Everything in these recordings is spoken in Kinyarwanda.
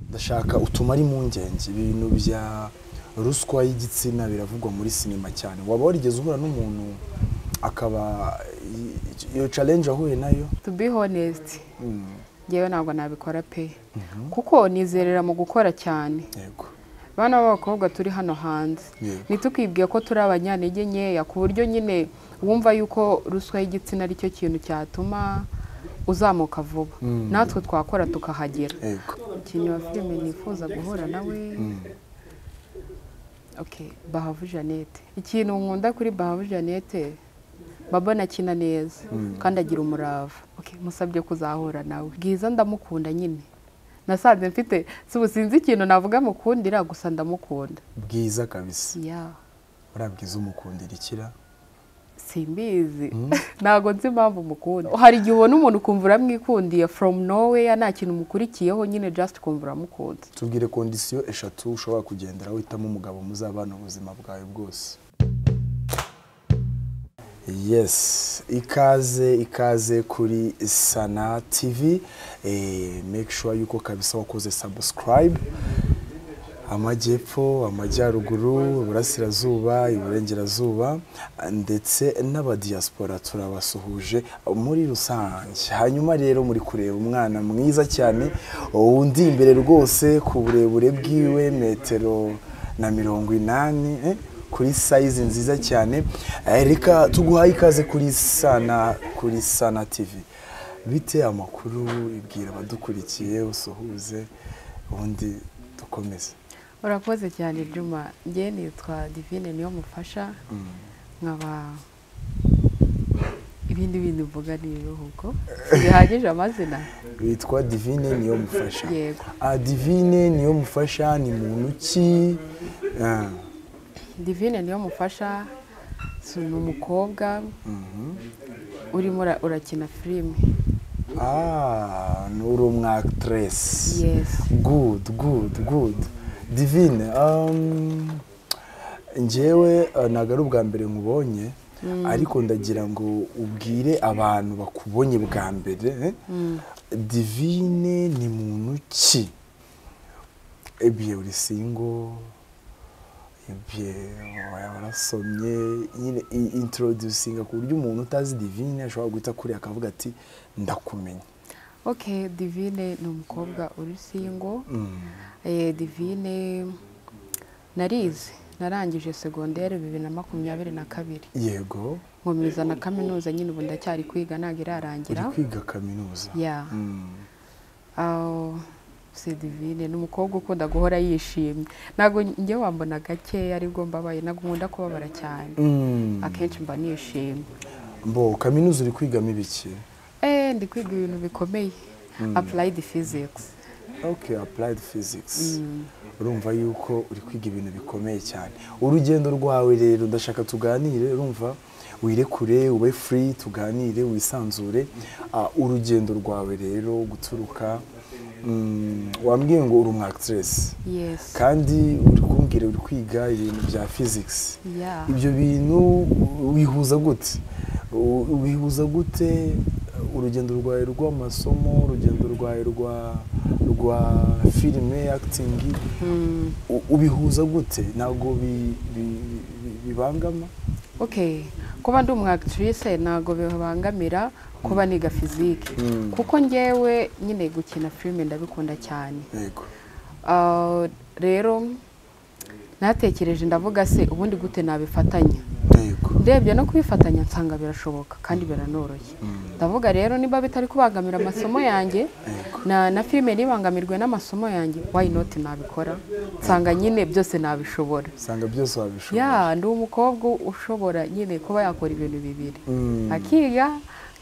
ndashaka utumare impungenge ibintu bya ruswa y'igitsina biravugwa muri sinema cyane waba warigeze uhura n'umuntu akaba iyo challenge ahuye nayo to be honest ngewe ntabwo nabikora pe kuko nizerera mu gukora cyane yego bana b'abakobwa turi hano hanze Yego. ntitukibwiye ko turi abanyantege nkeya ku buryo nyine wumva yuko ruswa y'igitsina ari cyo kintu cyatuma uzamuka vuba natwe twakora tukahagera yego umukinnyi wa filime nifuza guhura nawe Okay, bahavu jeannette ikintu nkunda kuri bahavu jeannette baba anakina neza kandi agira umurava Okay, musabye kuzahura nawe bwiza ndamukunda nyine nasanze mfite si sinzi ikintu navuga mukundira gusa ndamukunda bwiza kabisa ya uriya bwiza umukundira ikira simbizi ntabwo nzi impamvu mukunda hari igihe ubona umuntu ukumva uramwikundiye from nowhere nta kintu mukurikiyeho nyine just ukumva uramukunze tubwire kondisiyo eshatu ushobora kugendera witamo umugabo muzabana ubuzima bwawe bwose yes ikaze ikaze kuri sana tivi make sure yuko kabisa wakoze subscribe amajyepfo amajyaruguru iburasirazuba iburengerazuba ndetse n'abadiyasipora turabasuhuje muri rusange hanyuma rero muri kureba umwana mwiza cyane undi imbere rwose ku burebure bwiwe metero na mirongo inani eh, kuri sayizi nziza cyane Eh, reka tuguhaye ikaze kuri sana kuri sana tivi bite amakuru ibwira abadukurikiye usuhuze ubundi dukomeze urakoze cyane juma njye nitwa divine niyo mufasha nkaba ibindi bindi mvuga ni ibihugu bihagije amazina witwa divine niyo mufasha Yego. ah, divine niyo mufasha ni muntu ki Ah, divine niyo mufasha si ni umukobwa urimo ura- urakina filime ah ni uri umwakitiresi Yes. good good good divine um, njyewe ah, ntabwo ari ubwa mbere nkubonye ariko ndagira ngo ubwire abantu bakubonye bwa mbere eh? divine ni muntu ki ebyiri uri singo ibye warasomye nyine i- introducinga ku buryo umuntu utazi divine ashobora guhita kuri akavuga ati ndakumenya ok divine ni umukobwa uri singo Eh, divine narize narangije segonderi bibiri na makumyabiri na kabiri yego nkomeza na kaminuza nyine ubu ndacyari kwiga ntabwo uri irarangira kwiga kaminuza ya Mm. aho si divine ni umukobwa ukunda guhora yishimye ntabwo njye wambona gake aribwo mbabaye ntabwo nkunda kubabara cyane Mm. akenshi mba nishimye mbo kaminuza uri kwigamo ibiki Eh, ndi kwiga ibintu bikomeye apurayidi fizikisi okay applied physics urumva yuko uri kwiga ibintu bikomeye cyane urugendo rwawe rero ndashaka tuganire urumva wirekure ube free tuganire wisanzure Ah, urugendo rwawe rero guturuka mm, wambwiye ngo uri umwakitiresi yesi kandi uri kumbwira uri kwiga ibintu bya physics ya ibyo bintu wihuza gute U- wihuza gute urugendo rwawe rw'amasomo urugendo rwawe rwa rwa filime acting Mm. U- ubihuza gute ntabwo bi- bi- bi- bibangama ok kuba ndi umwakitirisi ntabwo bibangamira kuba niga fizike Mm. kuko njyewe nyine gukina filime ndabikunda cyane yego Ah, rero natekereje ndavuga se ubundi gute nabifatanya yego ndebye no kubifatanya nsanga birashoboka kandi biranoroshye ndavuga rero niba bitari kubangamira amasomo yanjye na na filime ntibangamirwe n'amasomo yanjye why not nabikora nsanga nyine byose nabishobora usanga byose wabishobora ya ndi umukobwa ushobora nyine kuba yakora ibintu bibiri Mm. akiga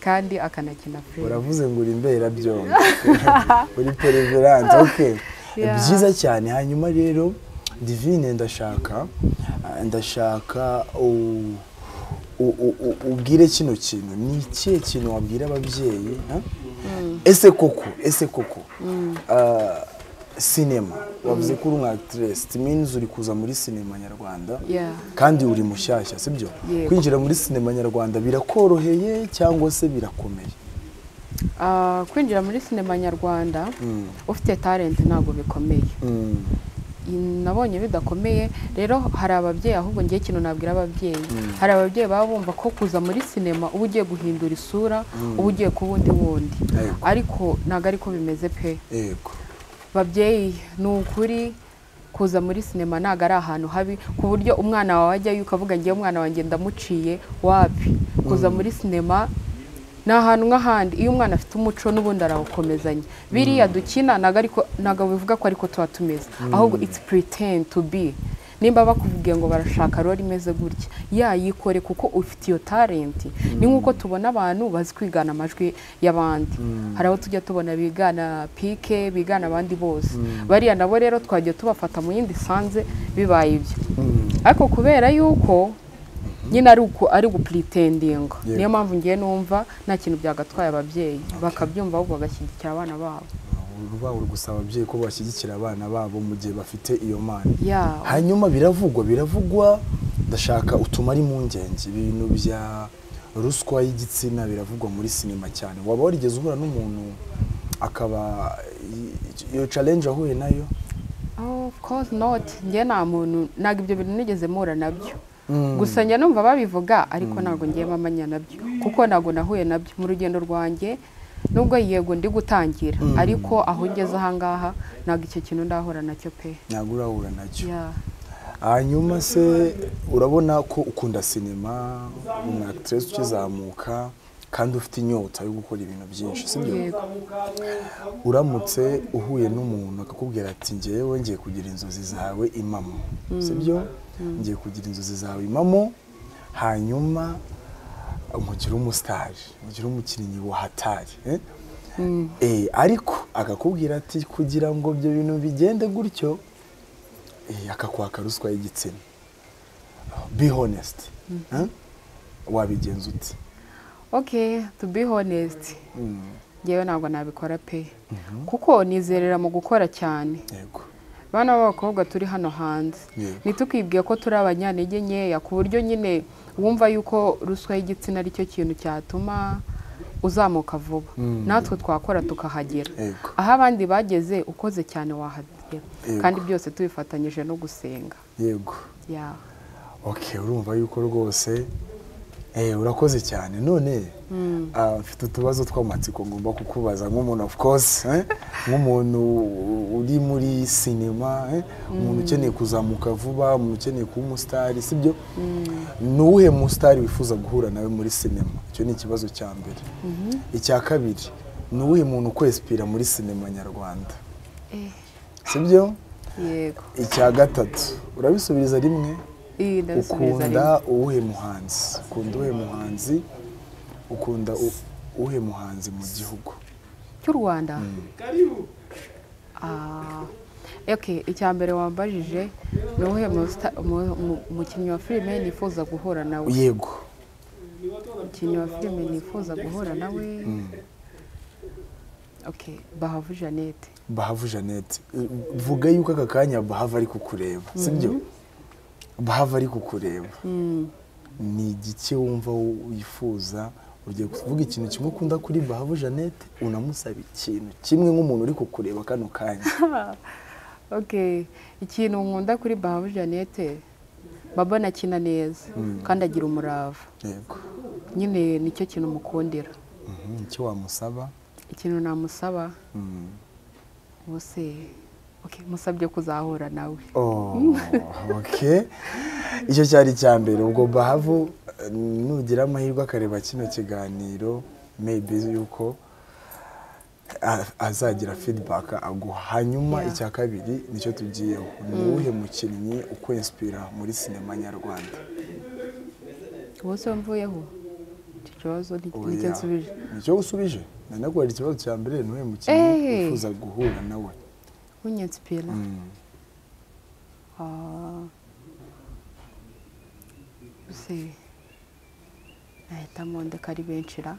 kandi akanakina filime uravuze ngo uri imberabyombi uri pereverante ok Yeah. byiza cyane hanyuma rero divine ndashaka ah, ndashaka u- u- u- u- ubwire kino kintu ni ikihe kintu wabwira ababyeyi ah? ese koko ese koko ah, sinema wavuze ko uri umwakitiresi timinzi uri kuza muri sinema nyarwanda Yeah. kandi uri mushyashya sibyo Yego. kwinjira muri sinema nyarwanda birakoroheye cyangwa se birakomeye Ah, kwinjira muri sinema nyarwanda Mm, ufite talent ntabwo bikomeye mm, nabonye bidakomeye rero hari ababyeyi ahubwo ngiye kino nabwira ababyeyi Mm. hari ababyeyi baba bumva ko kuza muri sinema uba ugiye guhindura isura Mm. uba ugiye ku wundi wundi Yego. ariko ntabwo ari ko bimeze pe yego babyeyi ni ukuri kuza muri sinema ntabwo ari ahantu habi ku buryo umwana wawe ajyayo ukavuga ngewe umwana wanjye ndamuciye wapi kuza muri sinema ni ahantu nk'ahandi iyo umwana afite umuco n'ubundi arawukomezanya biriya dukina ntabwo ariko ntabwo bivuga ko ariko tuba tumeze ahubwo it's pretend to be nimba bakubwiye ngo barashaka rero imeze gutya yayikore kuko ufite iyo talenti ni nk'uko tubona abantu bazi kwigana amajwi y'abandi hari abo tujya tubona bigana pike bigana abandi bose bariya nabo rero twajya tubafata mu yindi sanze bibaye ibyo Mm, ariko kubera yuko nyine ari uku ari gupuritendinga Yego. niyo mpamvu ngiye numva nta kintu byagatwaye ababyeyi bakabyumva ahubwo bagashyigikira abana babo urwabo gusa ababyeyi ko bashyigikira abana babo mu gihe bafite iyo mana ya hanyuma biravugwa biravugwa ndashaka utumare impungenge ibintu bya ruswa y'igitsina biravugwa muri sinema cyane waba warigeze uhura n'umuntu akaba iyo challenge ahuye nayo Oh, of course not ngiye nta muntu ntabwo ibyo bintu nigeze mpura nabyo gusa njya numva babivuga ariko ntabwo ngiyemo amanya nabyo kuko ntabwo nahuye nabyo mu rugendo rwanjye nubwo yego ndi gutangira Mm. ariko aho ngeze ahangaha ntabwo icyo kintu ndahura nacyo pe ntabwo urahura nacyo ya hanyuma se urabona ko ukunda sinema umu actress ukizamuka kandi ufite inyota yo gukora ibintu byinshi sibyo yego uramutse uhuye n'umuntu akakubwira ati ngewe ngiye kugira inzozi zawe impamo sibyo ngiye kugira inzozi zawe impamo hanyuma umukiri w'umusitari umukiri w'umukinnyi wahatari eh? Eh, ariko akakubwira ati kugira ngo ibyo bintu bigende gutyo eh, akakwaka ruswa y'igitsina be honest eh? wabigenza ute okay to be honest Mm, ngewe ntabwo nabikora pe kuko nizerera mu gukora cyane yego bana b'abakobwa turi hano hanze Yego. ntitukibwiye ko turi abanyantege nkeya ku buryo nyine wumva yuko ruswa y'igitsina ari cyo kintu cyatuma uzamuka vuba Mm. natwe twakora tukahagera Yego. aho abandi bageze ukoze cyane wahagera Yego. kandi byose tubifatanyije no gusenga yego ya ok urumva yuko rwose eh, urakoze cyane none ah, mfite utubazo tw'amatsiko ngomba kukubaza nk'umuntu of course eh, nk'umuntu uri muri sinema eh, umuntu ukeneye kuzamuka vuba umuntu ukeneye kuba umusitari sibyo ni uwuhe musitari wifuza guhura nawe muri sinema icyo ni ikibazo cya mbere icya kabiri ni uwuhe muntu ukwesipira muri sinema nyarwanda Eh, sibyo yego icya gatatu urabisubiriza rimwe iyi ndabisubiza rimwe ukunda uwuhe muhanzi ukunda uwuhe muhanzi ukunda u- uwuhe muhanzi mu gihugu cy'u rwanda Ah, ok icya mbere wambajije ni uwuhe musita- mu- mu- mukinnyi wa filime nifuza guhura nawe yego umukinnyi wa filime nifuza guhura nawe ok bahavu jeannette bahavu jeannette Eh, vuga yuko aka kanya bahava ari kukureba sibyo bahava ari kukureba ni igiki wumva wu- wifuza ugiye kuvuga ikintu kimwe ukunda kuri bahavu jeannette unamusaba ikintu kimwe nk'umuntu uri kukureba kano kanya ok ikintu nkunda kuri bahavu jeannette baba anakina neza kandi agira umurava yego nyine nicyo kintu mukundira Mhm, icyo wamusaba ikintu namusaba Mm. ubuse ok musabye kuzahura nawe Oh, okay. icyo cyari icya mbere ubwo bahavu eh, nugira amahirwe akareba kino kiganiro maybe yuko a- azagira feedback aguha hanyuma Yeah. icya kabiri nicyo tugiyeho ni uwuhe mukinnyi ukwinspira muri sinema nyarwanda ubuse mvuyeho icyo kibazo ni- nicyo Oya. nsubije nicyo usubije nanakubera ikibazo cya mbere ni uwuhe mukinnyi Eh. wifuza guhura nawe unyensipira Mm. se nahitamo ndeka ari benshi ra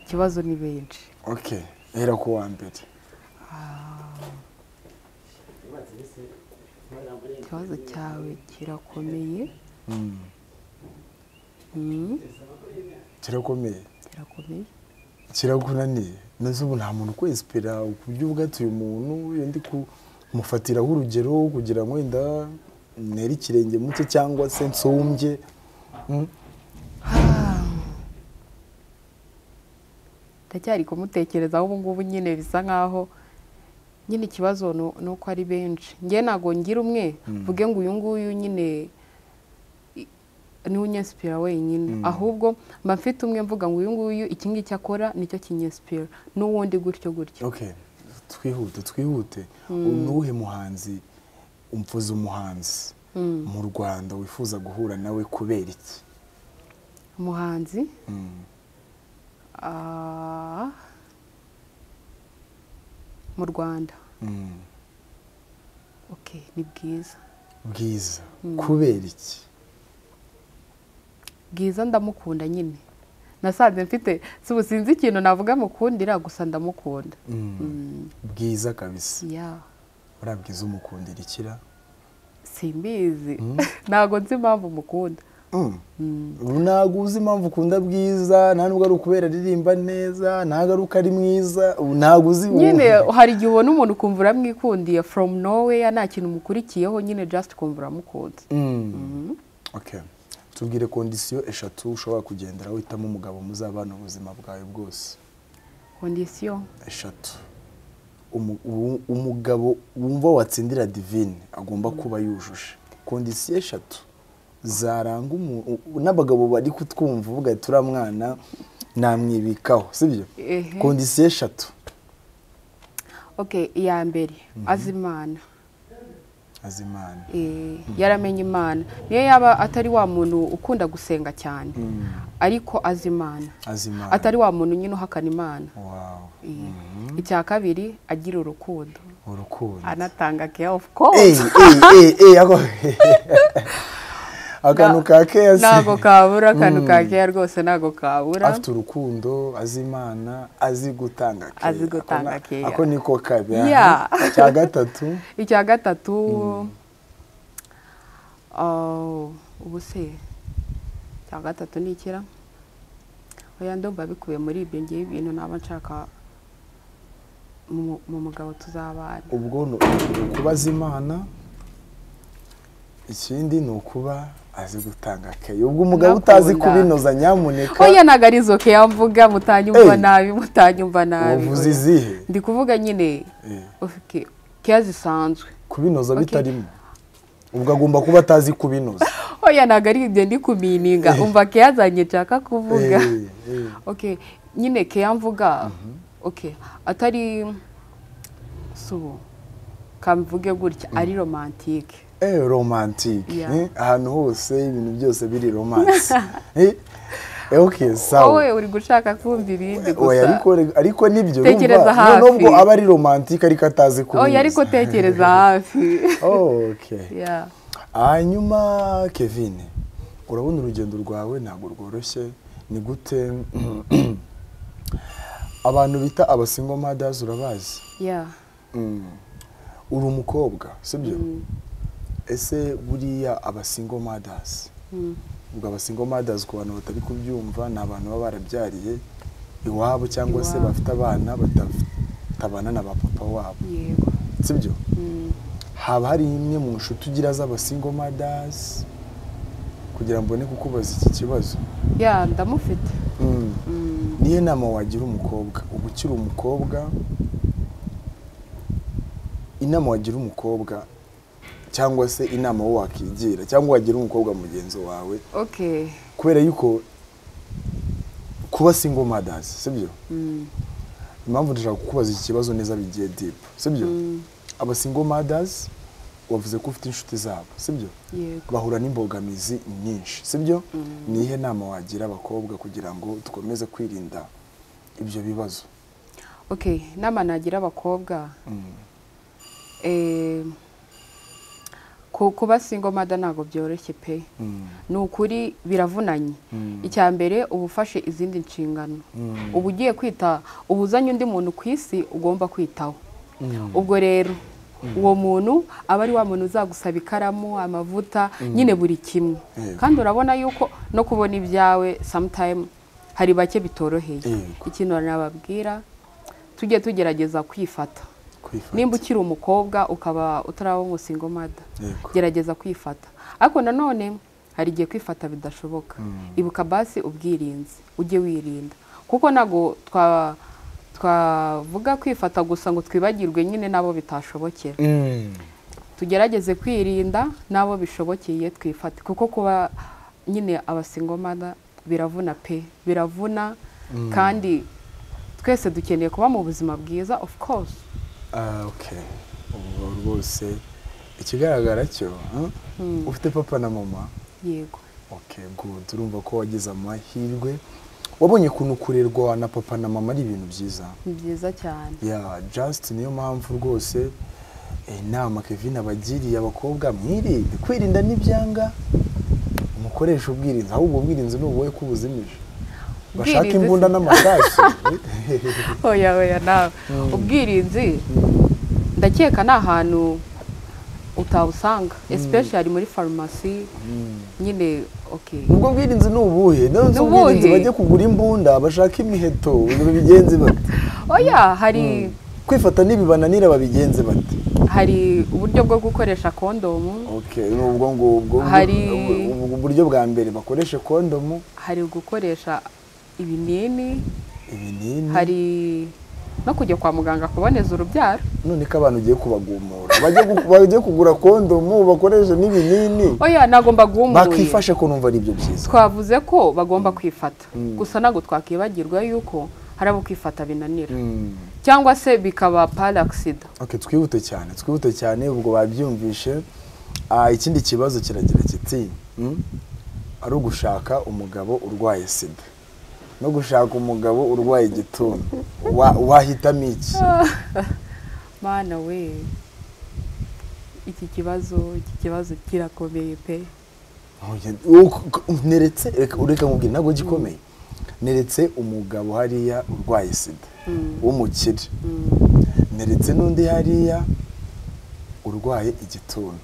ikibazo ni benshi okay hera ku wa mbere ikibazo cyawe kirakomeye Mm. Mm, kirakomeye kirakomeye kiragunaniye nazo ubu nta muntu ukwesipera ku buryo ubwatuye umuntu iyo ndi kumufatiraho urugero kugira ngo wenda nere ikirenge muke cyangwa se nsumbye Mm. ndacyari kumutekerezaho ubu ngubu nyine bisa nk'aho nyine ikibazo nu- ni uko ari benshi njye ntabwo ngira umwe mvuge ngo uyu nguyu nyine i- niwe unyesipira wenyine ahubwo mba mfite umwe mvuga ngo uyu nguyu iki ngiki akora nicyo kinyesipira n'uwundi gutyo gutyo okay twihute twihute ni uwuhe muhanzi umvuze umuhanzi mu rwanda wifuza guhura nawe kubera iki umuhanzi Mm. ah, mu rwanda Mm. ok ni bwiza bwiza kubera iki bwiza ndamukunda nyine nasanze mfite si ubu sinzi ikintu navuga mukundira gusa ndamukunda Mm. bwiza kabisa ya buriya bwiza umukundira ikira simbizi ntabwo nzi impamvu mukunda ntabwo uzi impamvu ukunda bwiza nta nubwo ari ukubera aririmba neza ntabwo ari uko ari mwiza ntabwo uzi nyine hari igihe ubona umuntu ukumva uramwikundiye from nowhere nta kintu mukurikiyeho nyine just ukumva uramukunze Mm. Okay. tubwire kondisiyo eshatu ushobora kugendera witamo umugabo muzabana ubuzima bwawe bwose kondisiyo eshatu Umu- uwu- umugabo wumva watsindira divine agomba kuba yujuje kondisiyo eshatu zaranga umu- u- n'abagabo bari kutwumva uvuga ati uriya mwana namwibikaho sibyo Ehe. kondisiyo eshatu ok iya mbere azi imana azi imana Eh, yaramenye imana niyo yaba atari wa muntu ukunda gusenga cyane ariko azi imana azi imana atari wa muntu nyine uhakana imana wawu icya kabiri agira urukundo urukundo anatanga care of Ey, course ey, ey, ey, ako- akantu ka keyasi ntabwo kabura akantu ka care rwose ntabwo kabura afite urukundo azi imana azi gutanga care. Azi gutanga Ako na- care. ako niko kabiri aha. Yeah. cya gatatu icya gatatu oh, ubu se icya gatatu ni ikira oya ndumva bikubiye muri ibyo ngiye ibintu naba nshaka mu mu mugabo tuzabana ubwo ni ukuba azi imana ikindi ni ukuba azi gutanga care ubwo umugabo utazi Nakunda. kubinoza nyamuneka oya ntabwo ari izo care mvuga mutanyumva Hey. nabi mutanyumva nabi wavuze oya. izihe ndi kuvuga nyine Eh. ufite care zisanzwe kubinoza Okay. bitarimo ubwo agomba kuba atazi kubinoza oya ntabwo ari ibyo ndi kumininga umva care zanjye nshaka kuvuga Eh, eh. okay nyine care mvuga okay atari subu kamvuge gutya ari romantike Eh, romantique Yeah. eh? ahantu hose ibintu byose biri romance eh? Eh, okay sawa wowe uri gushaka kumva ibindi oya gusa ariko ariko nibyo Tekereza urumva, hafi. nubwo aba ari romantique ariko atazi kubinoza oya ariko tekereza hafi oh, okay Yeah. hanyuma kevin urabona urugendo rwawe ntabwo rworoshye ni gute abantu bita abasingo madazi urabazi Yeah. Mm. uri umukobwa sibyo ese buriya abasingo madazi Mm. ubwo abasingo madazi ku bantu batari kubyumva ni abantu baba barabyariye iwabo cyangwa se Iwabo. bafite abana batabana na ba papa wabo yego sibyo Mm. haba hari imwe mu nshuti ugira z'abasingo madazi kugira mbone kukubaza iki kibazo Yeah, ndamufite Mm. Mm. niyo nama wagira umukobwa uba ukiri umukobwa inama wagira umukobwa cyangwa se inama wo wakigira cyangwa wagira umukobwa mugenzi wawe okay kubera yuko kuba single mothers sibyo Mm. impamvu ndashaka kukubaza iki kibazo neza bigiye deep sibyo Mm. aba single mothers wavuze ko ufite inshuti zabo sibyo yego bahura n'imbogamizi nyinshi sibyo ni iyihe nama wagira abakobwa kugira ngo dukomeze kwirinda ibyo bibazo okay nama nagira abakobwa eh, ku- kuba single mother ntabwo byoroshye pe ni ukuri biravunanye icya mbere uba ufashe izindi nshingano uba ugiye kwita uba uzanye undi muntu ku isi ugomba kwitaho ubwo rero uwo muntu aba ari wa muntu uzagusaba ikaramu amavuta nyine buri kimwe Yego. kandi urabona yuko no kubona ibyawe sometime hari bake bitoroheye Yego. ikintu nababwira tujye tugerageza kwifata kwifata nimba ukiri umukobwa ukaba utaraba umusingomada Yego. gerageza kwifata ariko nanone hari igihe kwifata bidashoboka ibuka basi ubwirinzi ujye wirinda kuko ntabwo twa- twavuga kwifata gusa ngo twibagirwe nyine n'abo bitashobokera Mm. tugerageze kwirinda n'abo bishobokeye twifate kuko kuba nyine abasingomana biravuna pe biravuna kandi twese dukeneye kuba mu buzima bwiza of course Ah, okay ubwo rwose ikigaragara cyo huh? ufite papa na mama yego okay good urumva ko wagize amahirwe wabonye ukuntu kurerwa na papa na mama ari ibintu byiza ni byiza cyane ya just niyo mpamvu rwose eh, inama kevin abagiriye abakobwa mwirinde kwirinda n'ibyanga umukoresha ubwirinzi ahubwo ubwirinzi ni ubuhe ko ubuzimije bashaka Ubwirinzi imbunda si- n'amasasu oya oya nawe ubwirinzi ndakeka ni ahantu utabusanga especially muri farumasi nyine okay ubwo bwirinzi ni ubuhe none Ni ubwirinzi ubuhe? bajya kugura imbunda bashaka imiheto babigenzi bate oya hari kwifata n'ibibananira babigenze bate hari uburyo bwo gukoresha kondomu okay ni ubwo ngubwo Hari- ubwo uburyo bwa mbere bakoreshe kondomu hari gukoresha ibinini ibinini hari no kujya kwa muganga kuboneza urubyaro none ko abantu ugiye kubagumura bajye gu- bajye kugura kondomu bakoresha n'ibinini oya ntabwo mbagumburiye bakifashe ko numva ari ibyo byiza twavuze ko bagomba kwifata gusa ntabwo twakwibagirwa yuko hari abo kwifata binanira Mm. cyangwa se bikaba paragisida okay twihute cyane twihute cyane ubwo babyumvishe Ah, ikindi kibazo kiragira kiti mm, ari ugushaka umugabo urwaye sida no gushaka umugabo urwaye igituntu Wa- wahitamo iki mana we iki kibazo iki kibazo kirakomeye pe neretse reka ureka nkubwire ntabwo gikomeye neretse umugabo hariya urwaye sida w'umukire neretse n'undi hariya urwaye igituntu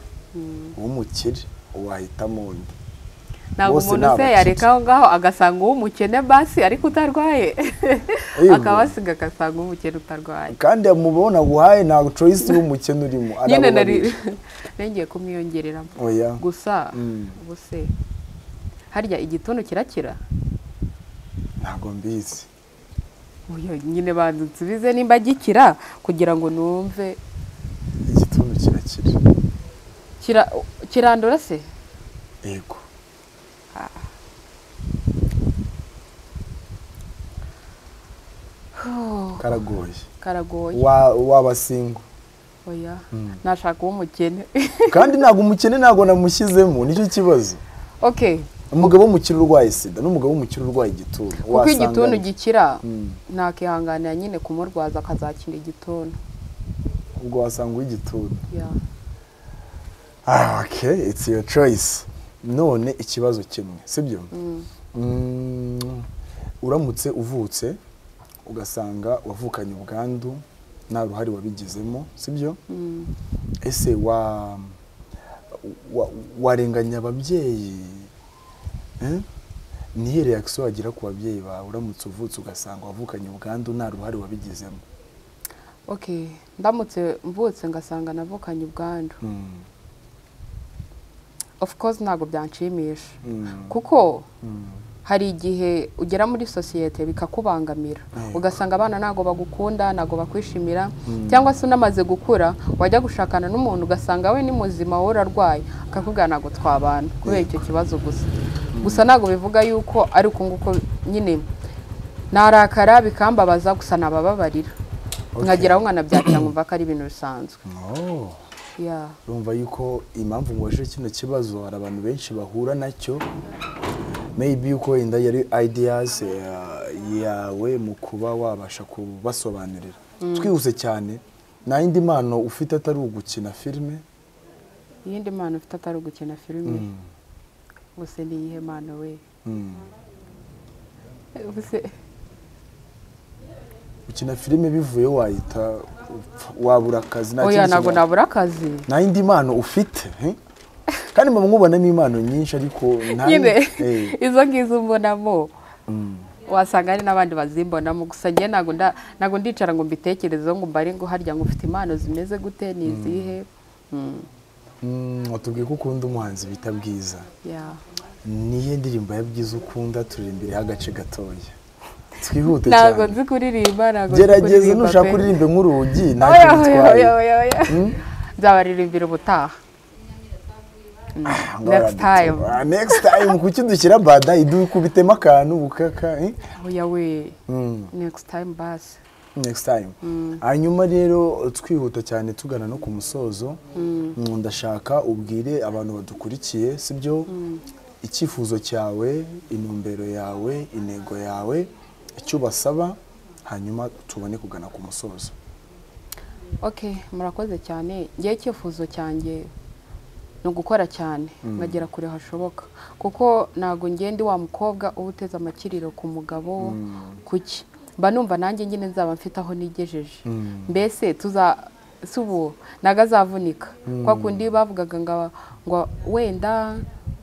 w'umukire wahitamo undi ntabwo Bose umuntu ni se abakire. yareka aho ngaho agasanga uw'umukene basi ariko utarwaye Yego. akabasiga agasanga uw'umukene utarwaye kandi mubona guhaye nta coyisi y'umukene urimo ari nyine abo nari babiri. nengeye kumwiyongereramo oya gusa Mm. ubu se harya igituntu kirakira ntabwo mbizi Oya, nyine banza nsubize nimba gikira kugira ngo numve igituntu kirakira Kira- kirandura se yego karagoye karagoye Wa- waba singo oya nashaka uw'umukene kandi ntabwo umukene ntabwo namushyizemo nicyo kibazo okay umugabo w'umukire urwaye sida n'umugabo w'umukire urwaye igituntu kuko Wasanga igituntu iki? gikira Mm. nakihanganira nyine kumurwaza akazakira igituntu ubwo wasanga uw'igituntu Ya. ah okay it's your choice none ikibazo kimwe sibyo Mm, uramutse uvutse ugasanga wavukanye ubwandu nta ruhare wabigizemo sibyo Mm. ese wa wa- warenganya ababyeyi Eh? niyo reaction wagira ku babyeyi bawe uramutse uvutse ugasanga wavukanye ubwandu nta ruhare wabigizemo okay ndamutse mvutse ngasanga navukanye ubwandu Mm, of course ntabwo byanshimisha mm, kuko mm. hari igihe ugera muri sosiyete bikakubangamira Yego. ugasanga abana ntabwo bagukunda ntabwo bakwishimira cyangwa se unamaze gukura wajya gushakana n'umuntu ugasanga we ni muzima wowe urarwaye akakubwira ntabwo twabana kubera icyo kibazo gusa gusa ntabwo bivuga yuko ari uko nguko nyine narakara bikambabaza gusa nabababarira Okay. nkageraho nkanabyakira nkumva ko ari ibintu bisanzwe Oh. Yeah. urumva yuko impamvu mubajije kino kibazo hari abantu benshi bahura nacyo maybe yuko inda yari ideas eh, yawe mu kuba wabasha kubasobanurira twihuse cyane nta yindi mpano ufite atari ugukina filime iyindi mpano ufite atari ugukina filime gusa ni iyihe mpano we Mm. Ubuse- gukina filime bivuye wahita upfa- wabura akazi nta oya kindi ntabwo kintu- nabura akazi nta yindi mpano ufite eh? kandi mba mwubonamo impano nyinshi ariko nta nyine Eh, izo ngizo mbonamo wasanga hari n'abandi bazimbonamo gusa njye ntabwo nda- ntabwo ndicara ngo mbitekerezeho ngo mbare ngo harya ngo ufite impano zimeze gute ni izihe Mm, Mm, watubwiye ko ukunda umuhanzi bita bwiza yeah. niyo ndirimbo ya byiza ukunda turira imbere y'agace gatoya twihute ntabwo cyane nzi kuririmba ntabwo nzi gerageza kuririmba nushaka pe. kuririmba nk'urugi Oya, ntacyo oya, bitwaye oya, oya, oya. nzabaririmbira ubutaha Ah, ngo Next baradutuma. time. Ah, next time kuki dushyira bada idukubitemo akantu bukaka eh? oya we Mm, next time basi next time hanyuma rero twihuta cyane tugana no ku musozo Mm, ndashaka ubwire abantu badukurikiye sibyo icyifuzo cyawe intumbero yawe intego yawe icyo ubasaba hanyuma tubone kugana ku musozo ok murakoze cyane ngewe icyifuzo cyanjye ni ugukora cyane nkagera kure hashoboka kuko ntabwo ngende wa mukobwa uba uteze amakiriro ku mugabo kuki mba numva nanjye nyine nzaba mfite aho nigejeje Mm. mbese tuza si ubu ntabwo azavunika kwa kundi bavugaga ngo aba- ngo wenda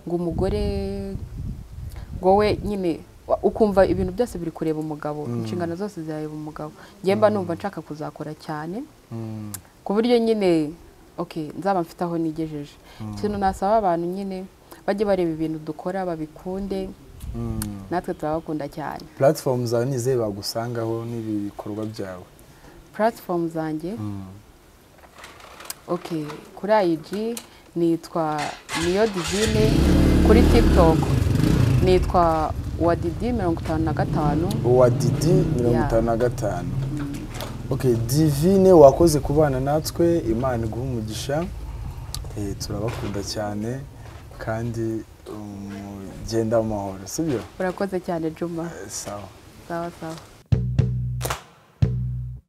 ngo umugore ngo we nyine wa- ukumva ibintu byose biri kureba umugabo inshingano zose zirareba umugabo njye mba numva nshaka kuzakora cyane Mm, ku buryo nyine ok nzaba mfite aho nigejeje ikintu nasaba abantu nyine bajye bareba ibintu dukora babikunde mm. natwe turabakunda cyane platform zawe nizeye bagusangaho n'ibi bikorwa byawe platform zanjye ok kuri ayiji nitwa niyo divine kuri tiktok nitwa wadidi mirongo itanu na gatanu wa didi mirongo Yeah. itanu na gatanu okay divine wakoze kubana natwe imana iguha umugisha Eh, turabakunda cyane kandi um, genda mu mahoro sibyo urakoze cyane juma Eh, sawa sawa sawa